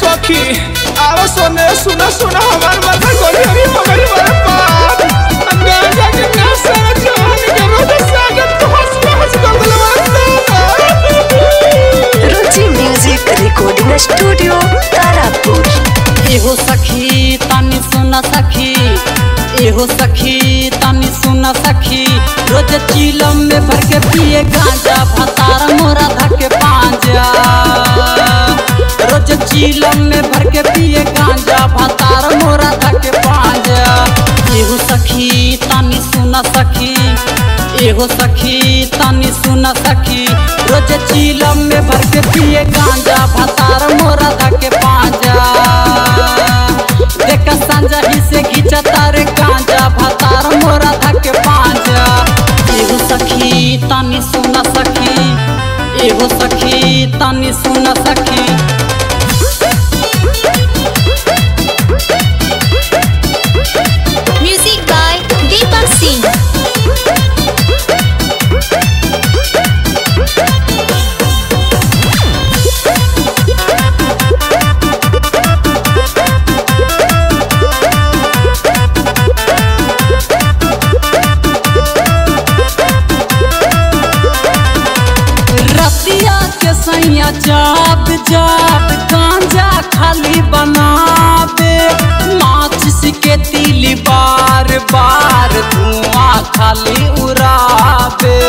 सखी आवा सोने सुना सुना हमार माथा गोली हरी हो गई बड़े पाप गांजा के नशा जान के रोज सागत तो हंस हंस कर दिल Ruchi music recording studio Tarapur एहो सखी तनी सुन सखी एहो सखी तनी सुन सखी रोज चीलम में भर के पिए गांजा भतार मोरा धके पांजा रोज चीलम में भर के पिए गांजा भतार मोरा धके पांजा एहो सखी तनी सुन सखी एहो सखी तनी सुन सखी रोज चीलम में भर के पिए गांजा भतार मोरा धके पांजा देख संजा ही से खींचा तारे गांजा भतार मोरा धके पांजा एहो सखी तनी सुन सखी एहो सखी तनी सुन सखी Music by Deepak Singh. रतिया के सैया जाप जाप गांजा खाली बनावे माचिस के तिली बार बार धुआं खाली उड़ावे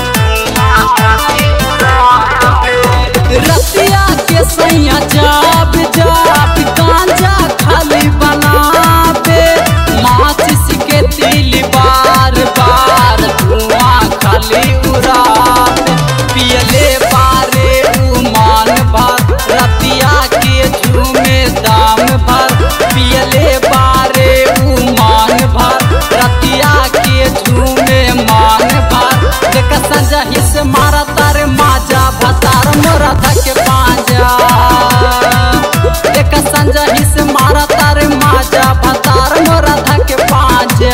रतिया के सैया जाप जाप गांजा खाली बनावे माचिस के तिली बार बार धुआं खाली उड़ावे पियले बारे उमान भर रतिया के झूमे दाम भर पियले बारे उमान भर रतिया के झूमे मान भर देख संजा हिस मारा तारे माजा भतार मोरा धके पांजा देख संजा हिस मारा तारे माजा भतार मोरा धके पांजा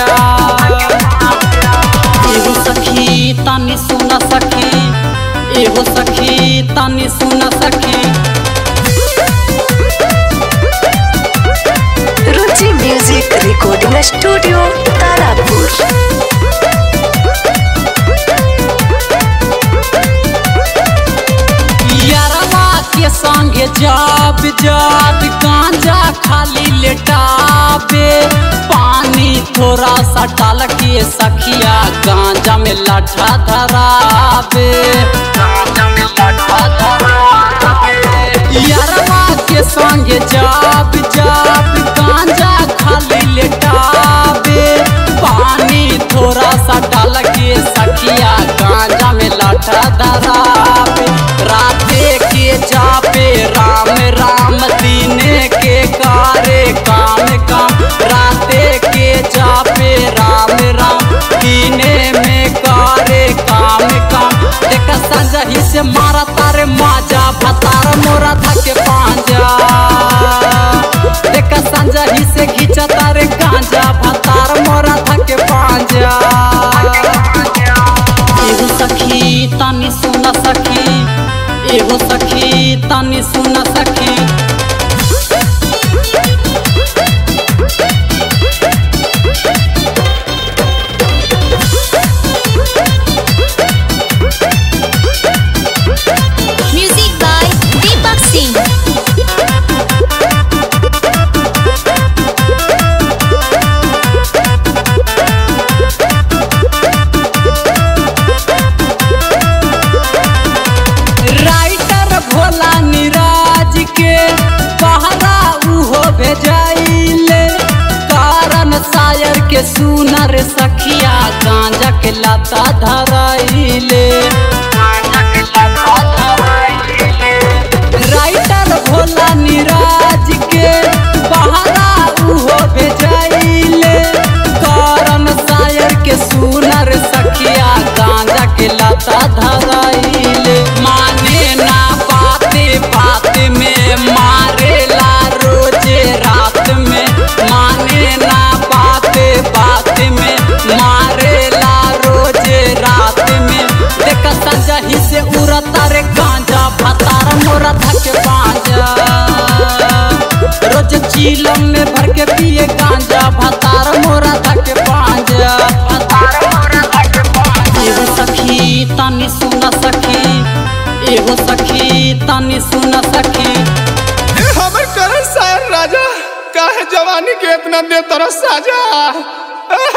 एहो सखी तनी सुन सखी एहो सखी तनी सुन सखी Ruchi music recording studio Tarapur यारवा के संगे जाब जाब गांजा खाली लेटाबे पानी थोड़ा सा डाल के सखिया गांजा में लठा धराबे गांजा में लठा धराबे यारवा के संगे जाब जाब गांजा खाली लेटाबे पानी थोड़ा सा डाल के सखिया गांजा में लठा धराबे राते के जापे राम राम दीने के कारे काम काम राते के जापे राम राम दीने में कारे काम काम देख संजा ही से मारा तारे माजा भतार मोरा धके पांजा देख संजा ही से खींचा तारे गांजा भतार मोरा धके पांजा एहो सखी तनी सुन सखी एहो सखी तनी सुन सखी Music by Deepak Singh. Writer Bhola Niraj के बहरा उहो भेजाइले कारण शायर के सुनर सखिया गांजा के लता धराइले राइटर भोला निराज के बहरा उहो भेजाइले कारण शायर के सुनर सखिया गांजा के लता धराइले माने ना बाते बात में मारेला रोजे रात में माने ना बाते बात में मारेला रोजे रात में देख संजा ही से उड़ता रे गांजा भतार मोरा धके पांजा चीलम में भर के पिए गांजा भतार मोरा धके पांजा एगो सखी तनी सुन सखी एगो सखी तनी सुन सखी ए हमर करण सायर राजा काहे जवानी के इतना दे तरस साजा ए